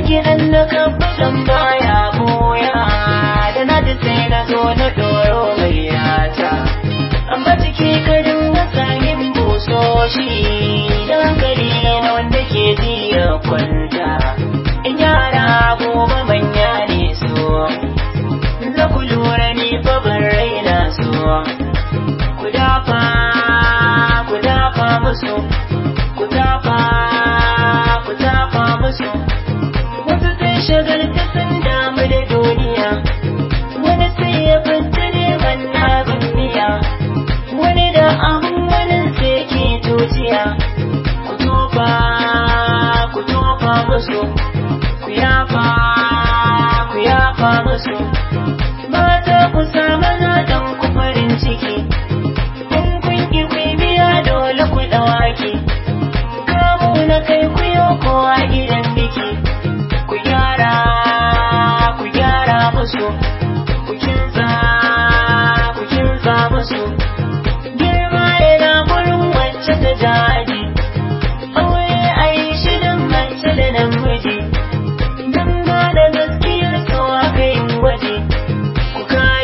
gidan na kabbalan baya boya da na ji sai na zo na doro gayyata an ba ciki ka dinga sahin busoshi da hankali na wanda ke ji ya kwanta in yara gobe manya ne so za ku lura ni fa ban raina so ku dafa ku dafa musu ku dafa ku dafa musu wasu sun shagalta sun damu da duniya wani sai ya fita neman abin miya wani da abin wani sai ke tociya ku tofa ku tofa musu ku yafa ku yafa musu mata ku samu zaɗan ku farin ciki in kun ki ku biya dole ku ɗawaki kamu na kai ku yi kowa gidan biki ku gyara ku gyara musu ku kinsa ku kinsa musu girma yana gurin wacce ta jadi aure a yi shi don mace da namiji don gane gaskiyar so aka yi gwaji ku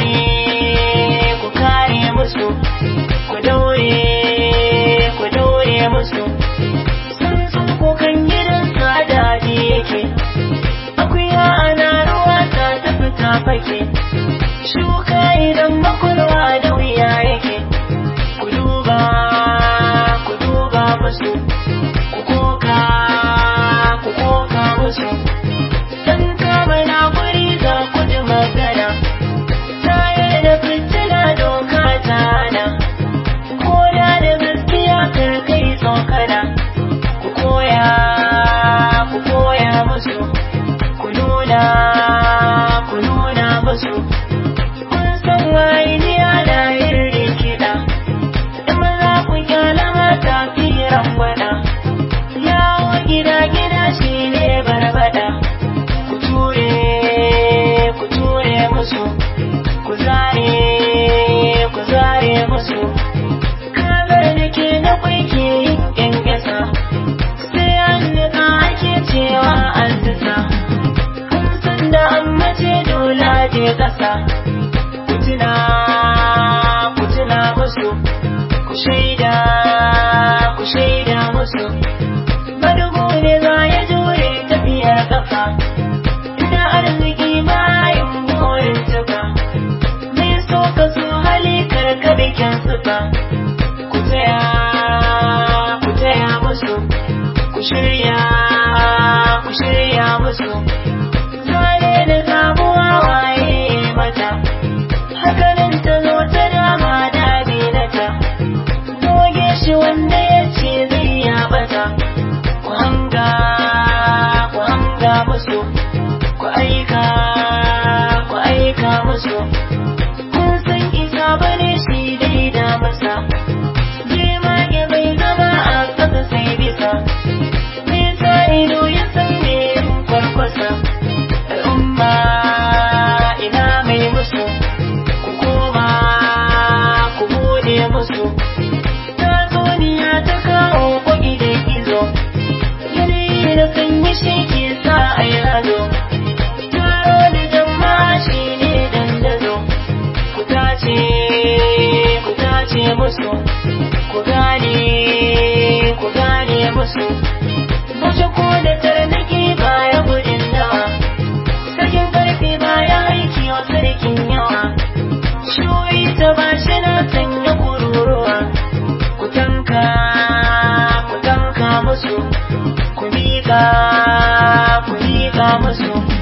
kare ku kare musu ku daure ku daure musu sun sun kukan gidan sadadi yake akuya ana ruwa ta tafi ta fake shuka idan makulwa da wuya yake ku duba ku duba musu ku koka ku koka musu dan kama na guri za ku ji magana tayar da fitila doka ta hana ko da da gaskiya kar kai tsokana ku koya ku koya musu ku nuna ku nuna musu kun san wainiya na yin rikida in za ku kyala mata firan gwada yawo gida gida shi ne barbada ku ture ku ture musu ku zare ku zare musu kazar da ke na kwai ke yin ƙyanƙyasa sai an nika ake cewa an tusa kun san da an mace dole je ƙasa ku tuna ku tuna musu ku shaida ku shaida musu madugu ne za ya jure tafiyar ƙafa ina arziki bayan burin tuka mai so ka so hali karka bikin suka ku taya ku taya musu ku shirya ku shirya musu zane da zabuwa waye mata hakanan ta zo ta dama da binata doge shi wanda ya ce zai ya bata ku hanga ku hanga musu ku aika ku aika musu kun san isa bane shi dai da masa girma ya bai zama a ƙasa sai bisa nisa ido ya san me kwarkwasa al'umma ina mai musu ku koma ku bude musu tatsuniya ta kawo kwagi da gizo yanayi da sanyi shi ke sa a yi hazo taro da jama'a shi ne dandazo ku tace ku tace musu ku gane ku gane musu Bace ko da tarnaki baya gudun dawa Sakin karfe baya aiki wa sarkin yawa Shoyi ta bashi na sanya kururuwa Ku tanka, ku tanka musu Ku miƙa, ku miƙa musu